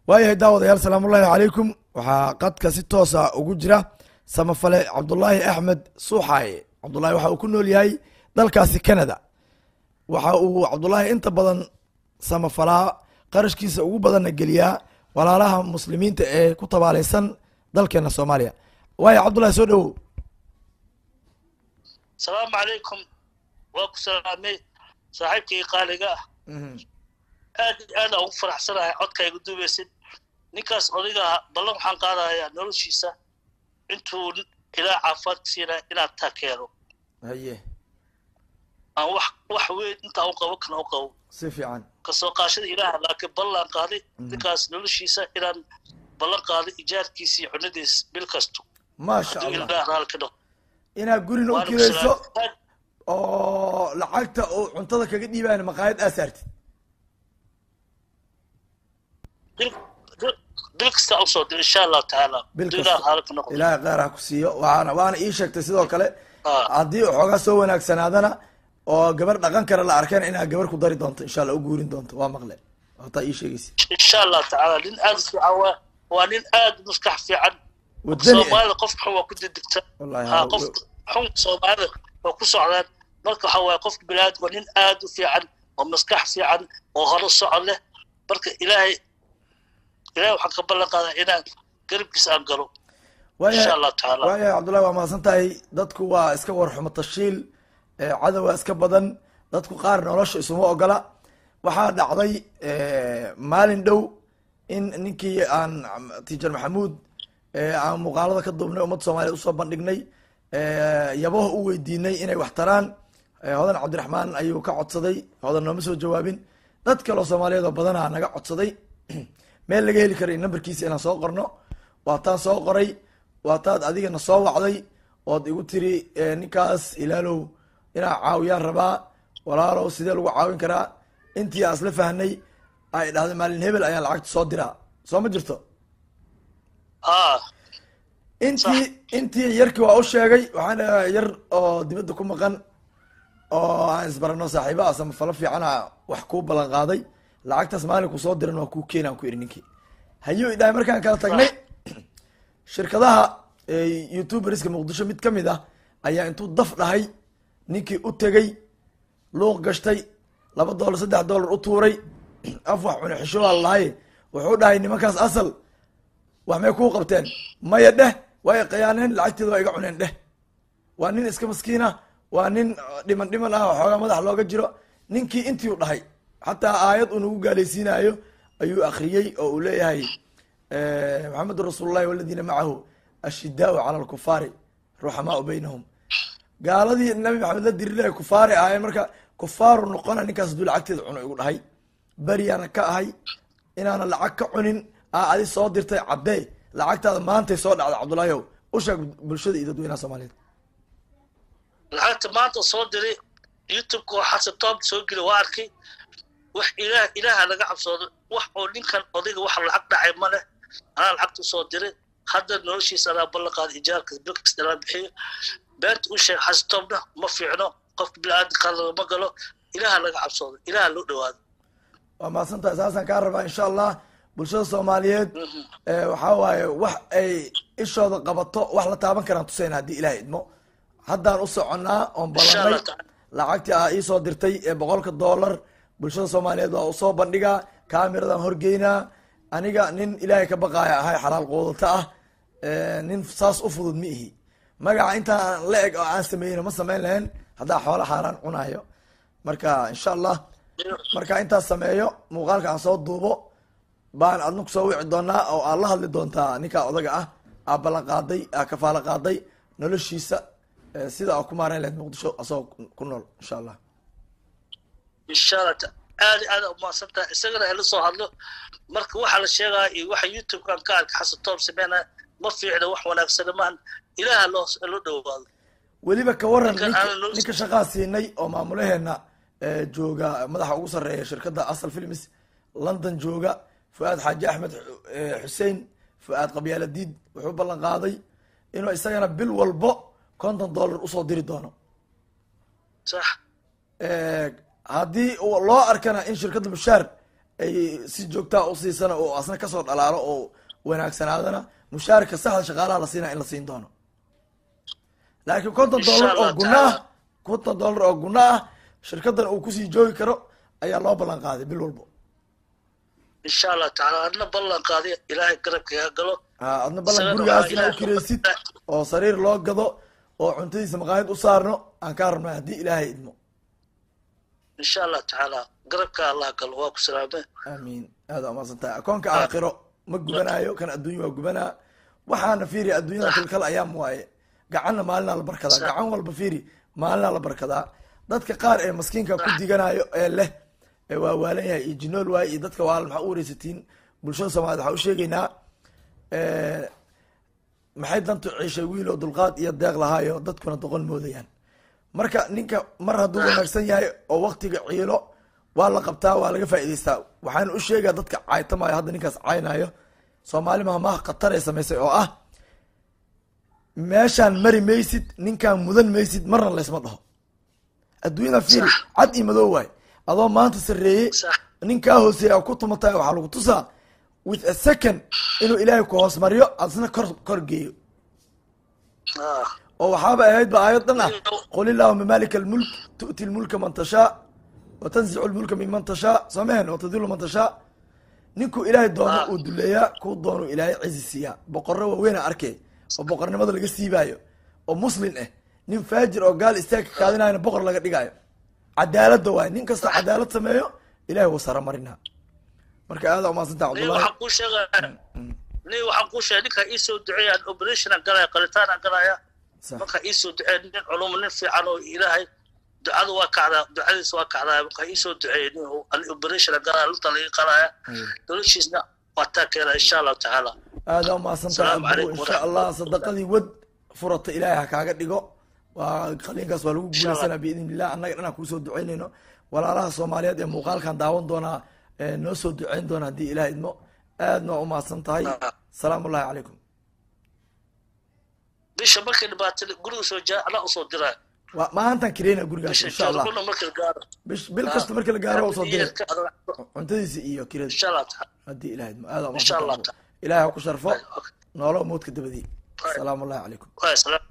waayahay daawadayaal salaamullaahi calaykum waxaa qadka si toosa ugu jira samafale cabdulaahi axmed suuxaaye cabdulahi waxa uu ku nool yahay dalkaasi canada waxa uu cabdulaahi inta badan samafalaa qarashkiisa ugu badanna geliyaa walaalaha muslimiinta ee ku tabaaleysan dalkeena soomaaliya waayo cabdullahi soo dhowow asalaamu calaykum waa ku salaamay saaxiibkii qaaliga ah aad iyo aad aan ugu faraxsanahay codka igu duubaysid ninkaas odaygaa ballan waxaan qaadayaa noloshiisa intuu ilaa caafimaadka siinaya inaad taakeero haye aan wax wax weyn intaa u qabo kana u qabo si fiican kasoo qaashada ilaaha laakiin ballan qaaday ninkaas noloshiisa inaan ballan qaaday ijaarkiisa iyo cunadiis bil kasto maasha hadduu allah ilaah raali ka dhaqo inaad gurina u waana ku kirayso salaamay aad oo lacagta uu cuntada kaga dhiibaan maqaayad aa saartid bil bil- bil kasta u soo dir insha allahu tacaala bil hadduu ilaah kasta raali ka noqdo ilaahay kheyr ha ku siiyo waana waana ii sheegtay sidoo kale Ah. haddii xoogaa soo wanaagsanaadana oo gabar dhaqan kale la arkeen inaad gabar ku dari doonto insha allah u guurin doonto waa maqle wataa ii sheegaysa insha allahu tacaala nin aad u fiican waa waa nin aad u maskax fiican wadani ah soomaalida qof xun waa ku degdegta wallahi ha ha- qof xun soomaalida waa ku socdaan marka waxa waaye qofka biniaadam waa nin aad u fiican oo maskax fiican oo hore socod leh marka ilaahay ilaahay waxaan ka ballan qaadaa inaan garabkiisa aan galo insha waayahay allahu tacaala waayahay cabdullahi waa mahadsan tahay dadku waa iska warxumo tashiil ee cadowa iska badan dadku qaar nolosha isuma ogola waxaa dhacday maalin dhow in ninkii aan tiijar maxamuud ee aan muuqaalada ka duubnay ummadda soomaliyeed usoo bandhignay yabaha u weydiinay inay wax taraan ee hodan cabdiraxmaan ayuu ka codsaday hodan nooma soo jawaabin dad kaloo soomaaliyeed oo badanaa naga codsaday meel laga heli karay nambarkiisa inaan soo qorno waataan soo qoray waataad adigana soo wacday ood igu tiri eh, ninkaas ilaalow inaa caawiyaan rabaa walaalow sidee lagu caawin karaa intii aan isla fahnay ay dhahday maalin hebel ayaan lacagta soo diraa soo ma jirto ha intii intii yarkii waa u sheegay waxaan dhahaa yar oo dibadda ku maqan oo aan isbarano saaxiiba ah samafalo fiicana wax kuu ballan qaaday lacagtaas maalinku soo diran waa kuu keenaan ku ihi ninkii hayuu idhahay markaan kala tagnay shirkadaha youtuberska muqdisho mid ka mid ah ayaa intuu daf dhahay ninkii u tegey luuq gashtay laba dollar saddex dollar u tuuray af wax cune xishooaa lahay wuxuu dhahay nimankaas asal wax may kuu qabteen maya dheh way khiyaaneen lacagteeda waa iga cuneen dheh waa nin iska maskiina waa nin dhiman dhiman ah oo xoogaa madax looga jiro ninkii intii u dhahay xataa aayad uu nagu gaalaysiinayo ayuu akriyey oo uu leeyahay maxamedun rasuulullahi waladiina macahu ashidaau cala alkufaari ruxamaau baynahum gaaladii nabi maxamed la dirilay kufaari ahaayeen marka kufaaru noqona ninkaas hadduu lacagteeda cuno igu dhahay beriyaana ka ahay inaana lacag ka cunin aa adi soo dirtay caddee lacagtaada maantay soo dhacda cabdullaahi ow u sheeg bulshada iyo dadweynaha soomaaliyeed lacagta maanta soo diray youtubeka oo xasan toob soo geli waa arkay wax ilaah ilaaha laga cabsoodo wax oo ninkan odayga wax lacag dhacay ma leh anaa lacagta usoo diray hadda noloshiisa anaa ballan qaada ijaarka bilkasta anaa bixiyo beenta u sheeg xasan toobna ma fiicno qofka biniaadamka lagama galo ilaaha laga cabsoodo ilaaha loo dhawaado waa mahadsan tahay saasaan kaa rabaa insha allah bulshada soomaaliyeed waxaa waaye wax ay ishooda qabato wax la taaban karaan tusayna haddii ilaah idmo haddaan u soconnaa oon insha ballanay allah taala lacagtii aa iisoo dirtay ee boqolka dollar bulshada soomaaliyeed waa usoo bandhigaa kaamiradan horgeynaa aniga nin ilaahay ka baqaaya ahay xalaal quudata ah nin saas u fudud ma ihi magaca intaan la eg oo aan sameyno ma samayn lahayn haddaa xoola xaaraan cunaayo marka insha allah marka intaas sameeyo muuqaalka aan soo duubo baan adna kusoo wici doonaa oo aad la hadli doontaa ninkaa odaga ah aa ballan qaaday aa kafaalo qaaday noloshiisa eh, sida aa ku maarayn lahayd muqdisho asagoo ku nool insha allah insha allah ta- aad iyo aad umahadsan tahay isagana ila soo hadlo marka waxaa la sheegaya iyo waxa youtubekan ka arkay xasan toob sameynaya ma fiicna wax wanaagsana maahan ilaaha loo loo dhawaado weliba ka waran Ninkan ninka aan noloshiisa- ninka shaqaa siinay oo maamulaheena eh, jooga madaxa ugu sarreeya shirkadda asal films london jooga fu-aad xaaji axmed xu- eh, xuseen fu-aad qabyaaladiid wuxuu ballan qaaday inuu isagana bil walbo konton dollar usoo diri doono sax haddii uu loo arkana in shirkadda mushaar ay si joogtaa usiisana oo asna kasoo dhalaalo oo wanaagsanaadana mushaarka saxda shaqaalaha la siinaa in la siin doono laakiin konton Insha dollar oo Allah guna ah taala. konton dollar oo guna ah shirkadan uu kusii joogi karo ayaa loo ballan qaaday bil walbo insha allah tacaala adna ballan qaaday ilaahay garabkaga galo ha adna ballan Sanad gurigaas waxaa inaa u ilaahay kiraysid ku- oo sariir loo gado oo cuntadiisa maqaayad u saarno aan kaa rabnaa haddii ilaahay idmo insha allah tacaala garabka allah galo waa ku salaameen aamiin aada umaasan tahay akoonka aakhiro ma gubanayo kan adduunya waa gubanaa waxaana fiiri adduunyada kalkal ayaam waaye gacanna maalinaa la barkadaa Sax. gacan walba fiiri maalinaa la barkadaa dadka qaar ee maskiinka ku diganayo ee leh ee waa waalan yahay iyo jinool waaye iyo dadka waal maxaa u wareysatiin bulshada soomaaliyed waxaa u sheegaynaa maxay dantu ciishay wiil oo dulqaad iyo deeq lahaayo dadkuna doqon moodayaan marka ninka mar hadduu wanaagsan yahay oo waktiga ciilo waa la qabtaa waa laga faa'idaystaa waxaan u sheegaa dadka caytamayo hadda ninkaas caynayo soomaali mahmaha khatar ay samaysay oo ah meeshaan mari maysid ninkaan mudan maysid marna laysma dhaho adduunyada fiiri Sax. cad iyo madow waay adoo maanta sarreeyey Sax. ninkaa hooseeya ku tumatay waxaa lagu tusaa with a second inuu ilaahay ku hoos mariyo adisna kor kor geeyo Ah, oo waxaaba ahayd ba aayad dhan ah Iyo- qul illahuma malika almulk tu'ti lmulka man tashaa wa tanzicu lmulka miman tashaa samehen wa tadilu man tashaa ninkuu ilaahay doono Ah. uu duleeyaa kuu doonuu ilaahay cizi siiyaa boqorro waaweyn a arkay oo boqornimada laga siibaayo oo muslin ah nin faajir oo gaal istaagka kaadinayana boqor laga dhigaayo cadaaladda waay nin kastoo cadaalad sameeyo ilahay wuu sara marinaa marka aada umaadsanta nin cabdullahi waxaan kuu sheegaya nin waxaan kuu sheegay ninkaa iisoo duceeya operationa galaya qalitaana galaya Sax. markaa iisoo duceeya nin culum nin fiican oo ilaahay ducadu waa kacdaa ducadiisa waa kacdaa markaa iisoo duceeya nin uu an operationa galaya lugta laga qalaya Aywa. noloshiisna waa taa keena insha allahu tacaala aada umaadsanta Asalaamu abuu calaykum insha allah sadaqadii wad furata ilaahay ha kaaga dhigo waa qaliinkaas waa lagu Insha Allah. guulaysanaa biidn illah annaga dhan aan kuusoo duceynayno walaalaha soomaaliyeed ee muuqaalkan daawan doonaa ee noo soo duceyn doona haddii ilaah idmo aadna waa umahadsan tahay Ah. salaamu ullahi calaykum bisha markay dhibaatada guriga soo jaa anaa usoo diraa waa maantaan kireyna gurigaas bisha insha allah jooguna markay gaaro bish bil kasta marka la gaaro waa usoo diray Yeerka adag- cuntadiisa iyo kirada insha allah tacaala haddii ilaah idmo aada Insha Allah umahadsan ilahay ha ku sharfo Okay. noolo moodka dabadii salaamu ullahi calaykum Waa salaam